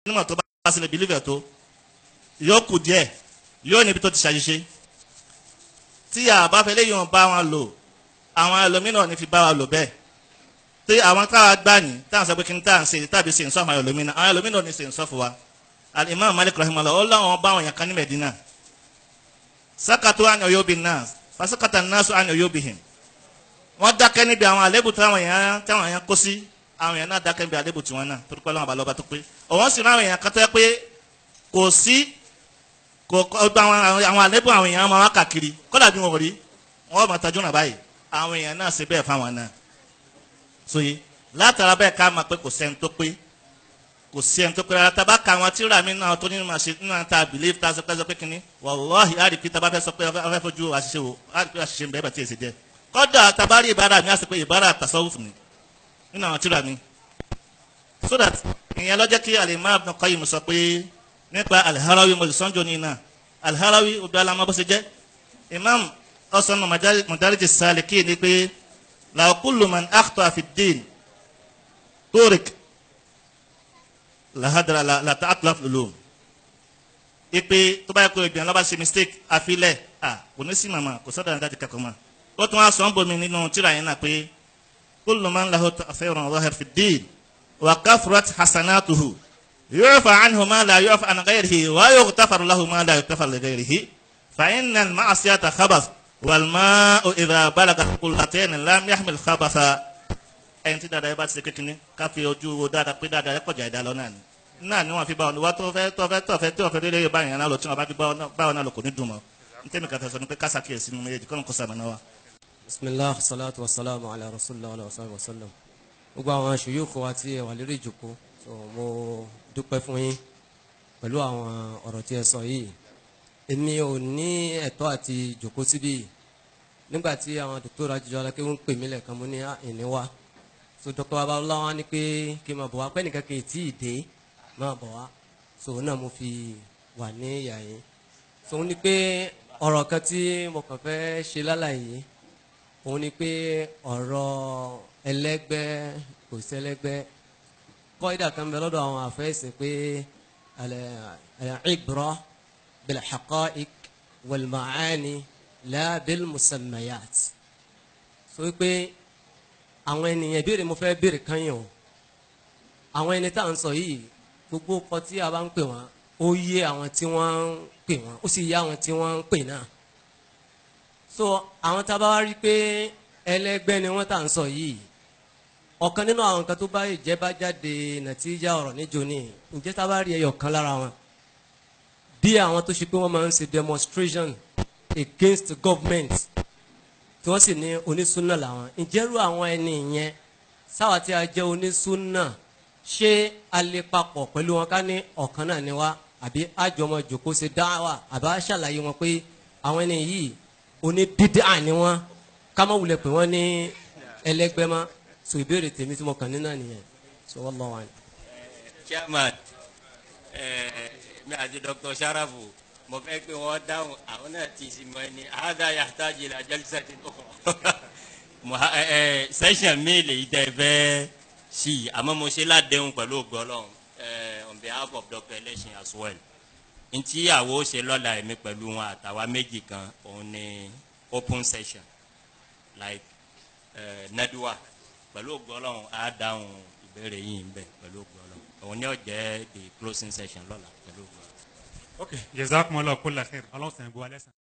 nímọ̀ tó bá sílẹ̀ bílífẹ̀ tó yóò kù díẹ̀ yóò níbi tó ti ṣàṣìṣe tí a bá fẹ́ léyìn bá wọn lò àwọn ẹlòmíràn ní fi bá wa lò bẹ́ẹ̀ tí àwọn táwa gbà ní táwọn sọ pé kí n táwọn ṣe tàbí ṣe ń sọ àwọn ẹlòmíràn àwọn ẹlòmíràn ní ṣe ń sọ fún wa alimami malik rahimahullah ó láwọn bá wọn yàn kan ní medina sakatu an oyobi nas fasakata nasu an oyobi him wọ́n dákẹ́ níbi àwọn àlébù táwọn èèyàn táwọn èèyàn kó sí àwọn èèyàn náà dákẹ́ níbi àlébù tiwọn náà torí pé ọlọ́run àbálọ́ bá tó pé òun sì ráwọn èèyàn kan tó yẹ pé kò sí kò gba àwọn àlébù àwọn èèyàn máa wá kàkiri kódà bí wọn ò rí wọn máa tajú náà báyìí àwọn èèyàn náà ṣe bẹ́ẹ̀ fáwọn náà sóye látara bẹ́ẹ̀ ká máa pé kò sẹ́ni tó pé kò sí ẹni tó pé rárá tá a bá ka àwọn tíra mi náà tó nínú àṣẹ nínú àta believe tá a sọ pé sọ pé kínní wàláhì á rí pé tá a bá fẹ́ sọ pé a fẹ́ fojú àṣìṣe wò á rí pé àṣìṣe ń bẹ́ẹ̀ bá tiẹ̀ ṣe jẹ́ kọ́dà tá a bá rí ìbára mi á sì pé ìbára tasawuf ni nínú àwọn tíra mi so that ìyẹn lọ́jọ́ kí Al-Imam Ibn Qayyim sọ pé nípa Al-Harawi mo lè sọ́njọ́ ní iná Al-Harawi odò alamọ́ bó ṣe jẹ́ Imam ọ̀sán Madarij as-Salikin ni pé law kullu man akhta fi ad-din turik lahadara la la ta atlaf lulum ipe tó bá yẹ kó ìgbìyànjú lọ́ba ṣe mistake àfilẹ̀ à kò ní sí màmá kò sọ́dọ̀ àdájọ́ kankan mọ́ ó tún wá sọ ń bomi nínú tíra yẹn náà pé kullu man lahu ta'thirun zahir fi ddin wa kathrat hasanatuhu yu'fa anhu ma la yu'fa an ghayrihi wa yughtafaru lahu ma la yughtafaru li ghayrihi fa inna al-ma'siyata khabath wal ma'u idha balaga qullatayn lam yahmil khabatha ẹni tí dáadáa yẹn bá ti ṣe kékeré ká fi ojú wo dáadáa pé dáadáa yẹn kọjá ìdá lọ náà ni náà ni wọn fi bá wọn wá tó fẹ́ tó fẹ́ tó fẹ́ tó fẹ́ délé báyìí náà lọ tí wọn bá fi bá wọn náà lọ kò ní dùn mọ́ n tẹ́mi kàtà sọ ni pé kásá kíyèsí nínú méjèèjì kọ́nà kó sàmì náà wa. bisimilah salatu wa salamu ala rasulillah wa sallam wa sallam gbogbo àwọn ṣòyókò wa tí ẹ wà lórí ìjòkó so mo dúpẹ́ fún yín pẹ̀lú àwọn ọ̀rọ̀ tí ẹ sọ yìí èmi ò ní ẹ̀tọ́ àti ìjòkó síbí nígbà tí àwọn dókítà jíjọ alákẹ́ ń pè mí lẹ́ẹ̀kan mo ní ìní wa so dr babalọla wa ni pé kí n máa bọ̀ wá pẹ́ nìkan kì í tí ì dé máa bọ̀ wá so náà mo fi wà ní ìyá yín so ó ní pé ọ̀rọ̀ kan tí mo kàn fẹ́ ṣe lálàyé òun ni pé ọ̀rọ̀ ẹlẹ́gbẹ́ kò sẹ́lẹ́gbẹ́ kọ́ídà kan bẹ lọ́dọ̀ àwọn àfẹ́sìn pé al-ibra bil-haqa'iq wal-ma'ani la bil-musammayat so pé àwọn ènìyàn ìbéèrè mo fẹ́ béèrè kan yàn o àwọn ẹni tá à ń sọ yìí gbogbo ọkọ tí a bá ń pè wọ́n ó yé àwọn tí wọ́n ń pè wọ́n ó sì yé àwọn tí wọ́n ń pè náà so àwọn tá a bá wá rí pé ẹlẹ́gbẹ́ ni wọ́n tá à ń sọ yìí ọ̀kan nínú àwọn kan tó bá ìjẹ́ bá jáde nàtíjà ọ̀rọ̀ níjó ní ǹjẹ́ tá a bá rí ẹyọ kan lára wọn bí àwọn tó ṣe pé wọ́n máa ń ṣe demonstration against the government tí wọ́n sì ní onísúnà làwọn ìjẹ́rú àwọn ẹni yẹn sáwà tí a jẹ́ onísúnà ṣé a lè papọ̀ pẹ̀lú wọn ká ní ọ̀kan náà ni wá àbí àjọmọ̀ jòkó ṣe dáwà àbá ṣàlàyé wọn pé àwọn ẹni yìí oníbídà ni wọn ká má wulẹ̀ pé wọ́n ní ẹlẹ́gbẹ́ mọ́ so ìbéèrè tèmi tí mo kàn ní náà nìyẹn so wọ́n lọ́wọ́ ni. chairman mi àti dr sharafu mo fẹ́ pé wọ́n dáhùn àwọn náà ti sì mọ ẹni àádá yàtàjì la jẹ́lísà ti tó kọ́ session mi lè tẹ́ fẹ́ sí i àmọ́ mo ṣe ládéhùn pẹ̀lú ògbọ́lọ́hún on behalf of dr election as well ntí àwo ṣe lọ́la ẹ̀mí pẹ̀lú wọn àtàwa méjì kan òun ni open session like uh, nadua pẹ̀lú ògbọ́lọ́hún á dáhùn ìbéèrè yìí ń bẹ̀ pẹ̀lú ògbọ́lọ́hún òun ni ó jẹ́ the closing session lọ́la pẹ̀lú ògbọ́lọ́hún. ok jazakumullahu kulla khair ọlọ́sàn ìbú alẹ́ sàn.